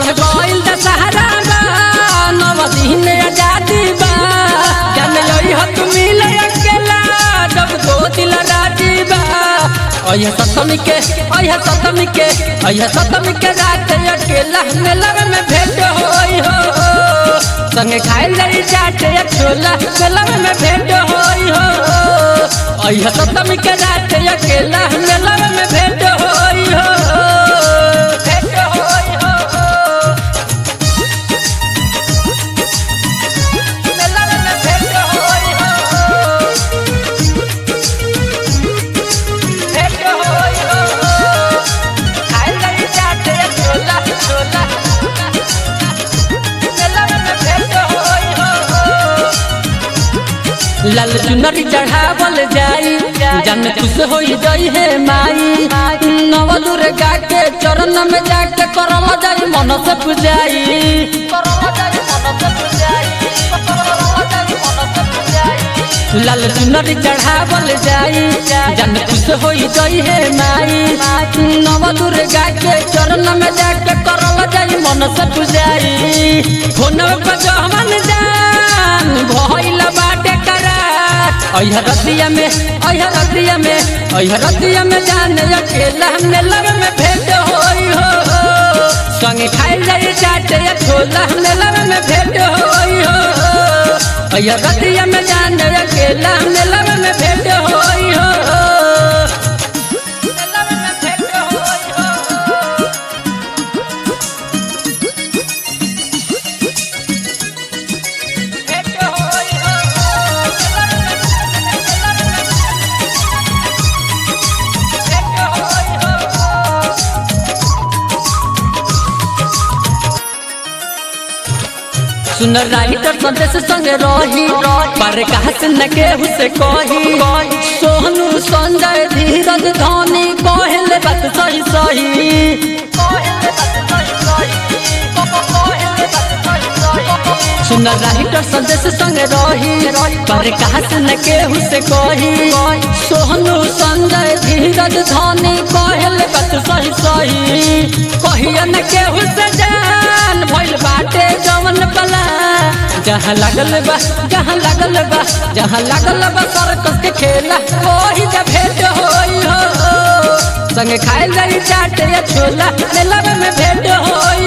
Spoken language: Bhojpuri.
गइल दशहरा बा नव दिन आजादी बा जन यही हो तू मिले अकेला जब दो दिल राजी बा अयह सतमी के अयह सतमी के अयह सतमी के रात अकेला मेला में भेंट होई हो संगे खाए लई चाटे छोला मेला में भेंट होई हो अयह सतमी के रात अकेला मेला में भेंट होई हो भेंट होई हो मेला में भेंट होई हो भेंट होई हो खाए लई चाटे छोला छोला मेला में भेंट होई हो लाल चुनरी चढ़ावल जाई जन खुश होई जाई है माई नव दुर्गा के चरण में जाके करल जाई मन से पूजाई लाल चुनरी चढ़ावल जाई जन खुश होई जाई है माई नव दुर्गा के चरण में जाके करल जाई मन से पूजाई फोनव पर जहमन जान भइल बाटे करार अइह रतिया में अइह रतिया में अइह रतिया में जाने अकेला हमने लग में भेंट होई हो संगे खाए जाई चाटे छोला हमने लग में भेंट होई हो अइह रतिया में जाने अकेला हमने लग में भेंट होई हो लग में भेंट होई हो भेंट होई सुन राइटर संदेश संगे रही पर कहत न केहू से कही सोहनु संजय धीरज धोनी कहले बात सही सही सुन राइटर संदेश संगे रही पर कहत न केहू से कही सोहनु संजय धीरज धोनी कहले बात सही सही कहिया न केहू से जान भइल बाटे जवन पला जहाँ लागल बा जहाँ लागल बा जहाँ लागल बा सर्कस के खेला वही जब भेंट होई हो संगे खाए जाई चाटे छोला मेला में भेंट होई